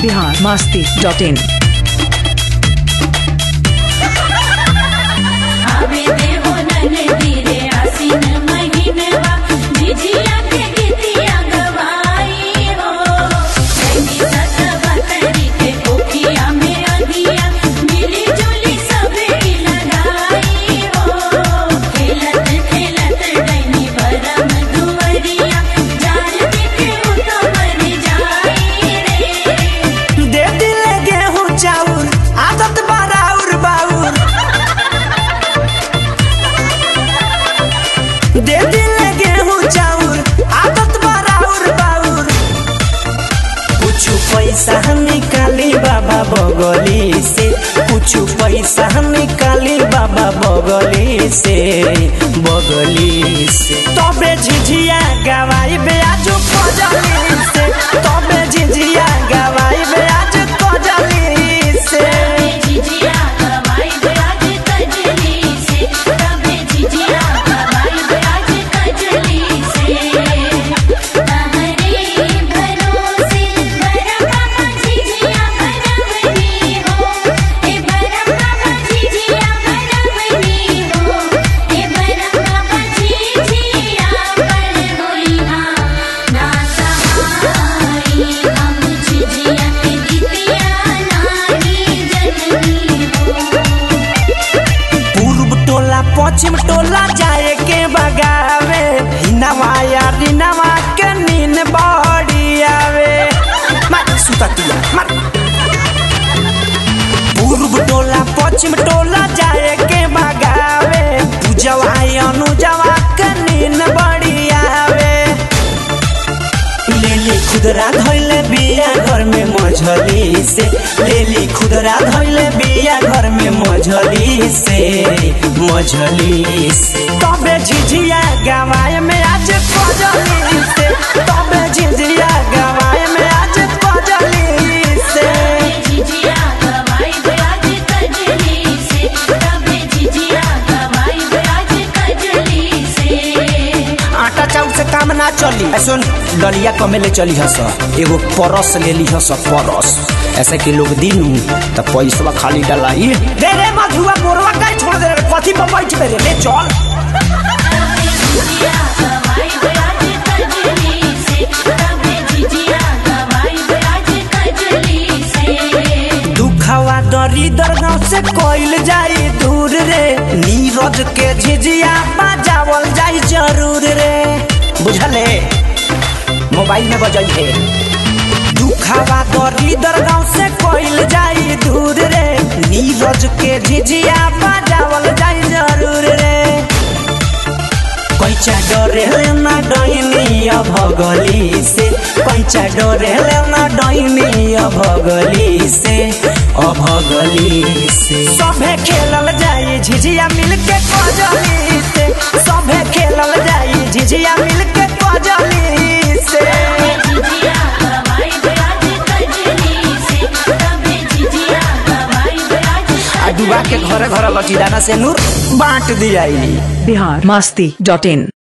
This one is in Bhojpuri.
बिहार मस्ती डॉट इन आवे देहो ननदी रे आसीन महिनवा झिझिया के गीतिया गवाई हो नैनी सतवतरी के कोठिया में अधिया मिली जुली सबरी लगाई हो खेलत खेलत डैनी बरम दुवरिया जान के उतमर जाई रे दे दिले गेहूं चाउर आदत बाराउर बाउर दे दिले गेहूं चाउर आदत बाराउर बाउर कुछ पैसा निकाली बाबा बगली से कुछ पैसा निकाली बाबा बगली से बगली से तबे झिझिया गवाई ब्याजू कजली से तबे झिझिया गवाई ब्याज कजली से झिझिया गवाई ब्याज कजली से तबे झिझिया गवाई ब्याज कजली से तहरे भरोसे बरम झिझिया बनवनी हो ए बरम झिझिया बनवनी हो ए बरम झिझिया बनवनी हां ना सहाई हम झिझिया के गीतिया नानी जननी हो पूर्व टोला पश्चिम टोला जाए के बगावे हिनवाया दिनवा के नीन बड़ी आवे मार सुततिया मार पूर्व टोला पश्चिम टोला जाए के बगावे पूजवा अनुजवा के नीन बड़ी आवे लेली खुदरा धैले बिया घर में मझली से लेली खुदरा धैले बिया घर में मझली से मझली से तबे झिझिया गवाए में आज कजली से तबे झिझिया गवाए में आज कजली से झिझिया गवाई ब्याज कजली से तबे झिझिया गवाई ब्याज कजली से आटा चाउर से काम ना चली ऐ सुन डलिया कमे ले चली हस एगो परस ले ली हस परस ऐसे कि लोग दिन त पैसा खाली डलाई दे रे मधुआ मोरवा काहे छोड़ दे रे कथी पर बैठ बे रे ले चल झिझिया गवाई ब्याज कजली से तबे झिझिया गवाई ब्याज कजली से दुखवा दरी दरगांव से कोइल जाई दूर रे नीरज के झिझिया बजावल जाई जरूर रे बुझले मोबाइल में बजाई है दुखवा दरी दरगांव से कोइल जाई दूर रे नीरज के झिझिया बजावल जाई जरूर रे कैचा डरे ना डैनी भगली से कैचा डरे ना डैनी भगली से अभगली से सभे खेलल जाई झिझिया मिल के कजली से सभे खेलल जाई झिझिया मिल के कजली से झिझिया गवाई ब्याज कजली से तबे झिझिया गवाई ब्याज आ डुबा के घरे घरे लची दाना से नूर बांट दियाई बिहार मस्ती डॉट इन